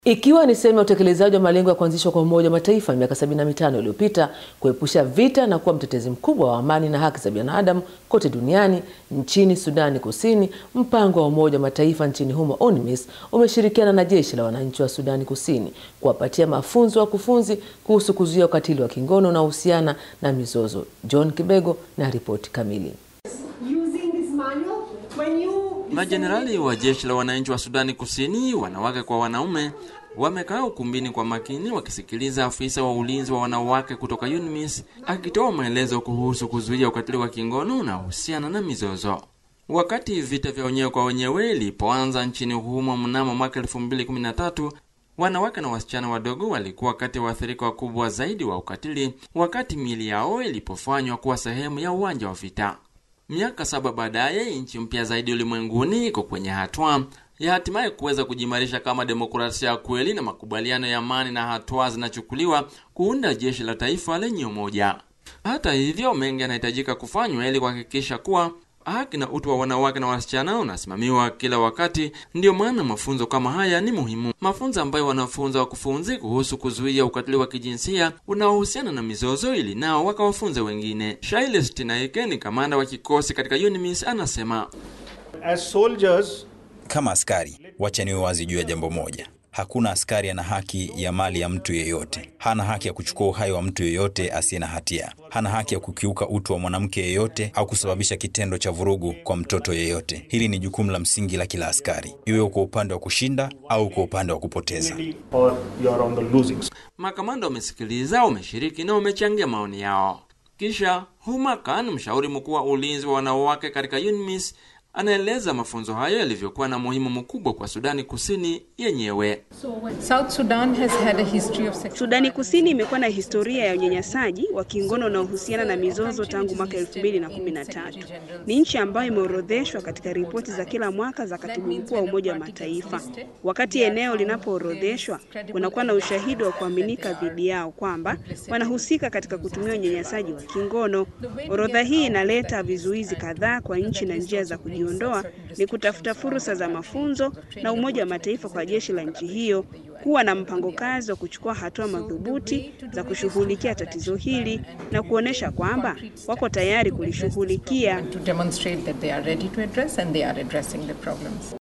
Ikiwa ni sehemu ya utekelezaji wa malengo ya kuanzishwa kwa Umoja wa Mataifa miaka 75 iliyopita kuepusha vita na kuwa mtetezi mkubwa wa amani na haki za binadamu kote duniani, nchini Sudani Kusini, mpango wa Umoja wa Mataifa nchini humo UNMISS umeshirikiana na jeshi la wananchi wa Sudani Kusini kuwapatia mafunzo wakufunzi kuhusu kuzuia ukatili wa kingono unaohusiana na mizozo. John Kibego na ripoti kamili. Majenerali wa jeshi la wananchi wa Sudani Kusini, wanawake kwa wanaume, wamekaa ukumbini kwa makini wakisikiliza afisa wa ulinzi wa wanawake kutoka UNMISS akitoa maelezo kuhusu kuzuia ukatili wa kingono unaohusiana na mizozo. Wakati vita vya wenyewe kwa wenyewe ilipoanza nchini humo mnamo mwaka 2013, wanawake na wasichana wadogo walikuwa kati ya waathirika wakubwa zaidi wa ukatili, wakati miili yao ilipofanywa kuwa sehemu ya uwanja wa vita. Miaka saba baadaye, nchi mpya zaidi ulimwenguni iko kwenye hatua ya hatimaye kuweza kujimarisha kama demokrasia ya kweli na makubaliano ya amani, na hatua zinachukuliwa kuunda jeshi la taifa lenye umoja. Hata hivyo, mengi yanahitajika kufanywa ili kuhakikisha kuwa haki na utu wa wanawake na wasichana unasimamiwa kila wakati. Ndiyo maana mafunzo kama haya ni muhimu, mafunzo ambayo wanafunza wakufunzi kuhusu kuzuia ukatili wa kijinsia unaohusiana na mizozo, ili nao wakawafunze wengine. Shailes Tinaike ni kamanda wa kikosi katika UNMISS, anasema As soldiers, Kama askari, wacha niwe wazi juu ya jambo moja. Hakuna askari ana haki ya mali ya mtu yeyote. Hana haki ya kuchukua uhai wa mtu yeyote asiye na hatia. Hana haki ya kukiuka utu wa mwanamke yeyote au kusababisha kitendo cha vurugu kwa mtoto yeyote. Hili ni jukumu la msingi la kila askari, iwe uko upande wa kushinda au uko upande wa kupoteza. or you're on the losing side. makamanda wamesikiliza, wameshiriki na wamechangia maoni yao. Kisha Huma Khan, mshauri mkuu wa ulinzi wa wanawake katika UNMISS, anaeleza mafunzo hayo yalivyokuwa na muhimu mkubwa kwa Sudani Kusini yenyewe. South Sudan has had a history of sexual Sudani Kusini imekuwa na historia ya unyanyasaji wa kingono unaohusiana na mizozo tangu mwaka 2013. Ni nchi ambayo imeorodheshwa katika ripoti za kila mwaka za katibu mkuu wa Umoja wa Mataifa. Wakati eneo linapoorodheshwa, kunakuwa na ushahidi wa kuaminika dhidi yao kwamba wanahusika katika kutumia unyanyasaji wa kingono. Orodha hii inaleta vizuizi kadhaa kwa nchi na njia za kujiondoa ni kutafuta fursa za mafunzo na Umoja wa Mataifa kwa jeshi la nchi hiyo kuwa na mpango kazi wa kuchukua hatua madhubuti za kushughulikia tatizo hili na kuonesha kwamba wako tayari kulishughulikia. to demonstrate that they are ready to address and they are addressing the problems.